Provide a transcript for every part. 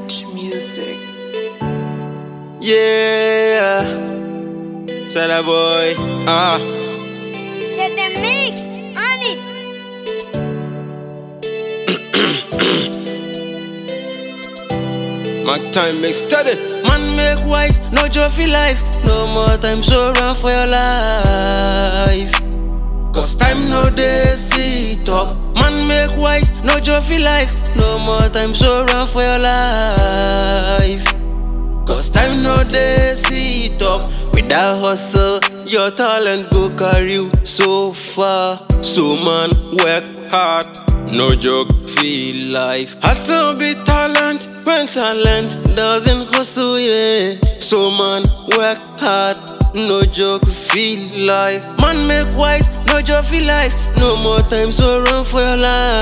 Touch music. Yeah. Say that boy. Ah. C'est the mix on it. My time make steady. Man make wise, no trophy life. No more time so run for your life. Cause time no day sit up. Man make wise, no trophy life. No more time so run for your life. Cause time no day sit up. Without hustle, your talent go carry you so far. So man, work hard. No joke, feel life. Hustle be talent when talent doesn't hustle, yeah. So man, work hard. No joke, feel life. Man make wise, no joke, feel life. No more time, so run for your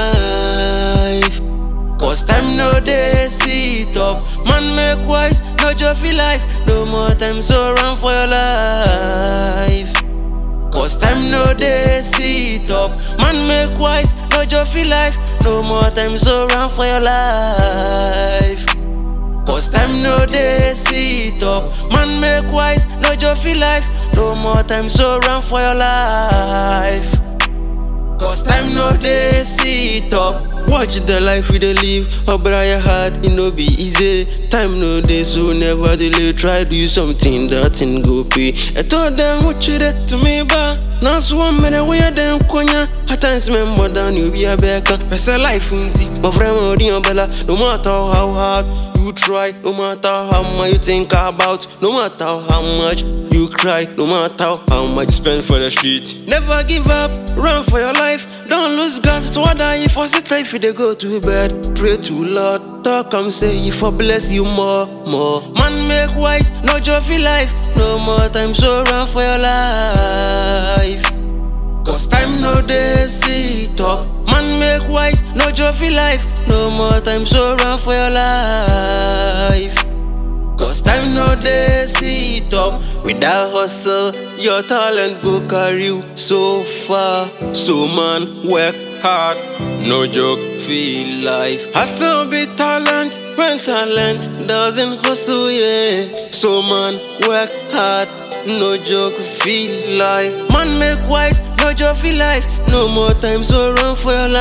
life. Cause time no day sit up. Man make wise, no joy feel life. No more time, so run for your life. Cause time no day sit up. Man make wise, no joy feel life. No more time, so run for your life. Cause time no day sit up. Man make wise, no joy feel life. No more time, so run for your life. Cause time no dey sit up. Watch the life we dey live, oh brother hard, it no be easy. Time no dey, so never delay. Try do something that thing go pay. I told them what you did to me, ba. Now so one minute where them konya. At times me more than you be a becker. Best life unti, my friend odi bella. No matter how hard you try, no matter how much you think about, no matter how much you cry, no matter how much you spend for the street. Never give up, run for your life, don't lose God. So what are you for sit if you dey go to bed? Pray to Lord, talk am say you for bless you more, more. Man make wise, no joy feel life, no more time so run for your life. Cause time no dey sit up. Man make wise, no joy feel life. No more time, so run for your life. Cause time no dey sit up. Without hustle, your talent go carry you so far. So man, work hard. No joke, feel life. Hustle be talent when talent doesn't hustle, yeah. So man, work hard. No joke, feel life. Man make wise, no joke, feel life. No more time, so run for your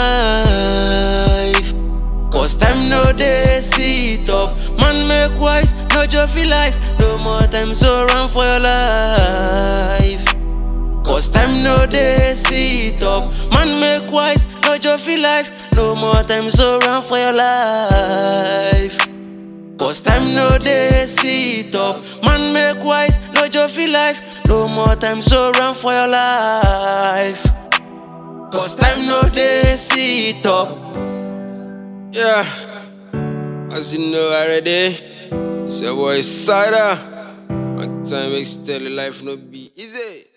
life. Cause time no dey sit up. Man make wise, no joy feel life. No more time, so run for your life. Cause time no dey sit up. Man make wise, no joy feel life. No more time, so run for your life. Cause time no dey sit up. Man make wise, no joy feel life. No more time, so run for your life. Cause time no dey sit up. Yeah, as you know already, it's your boy Sada. My time makes steady life no be easy.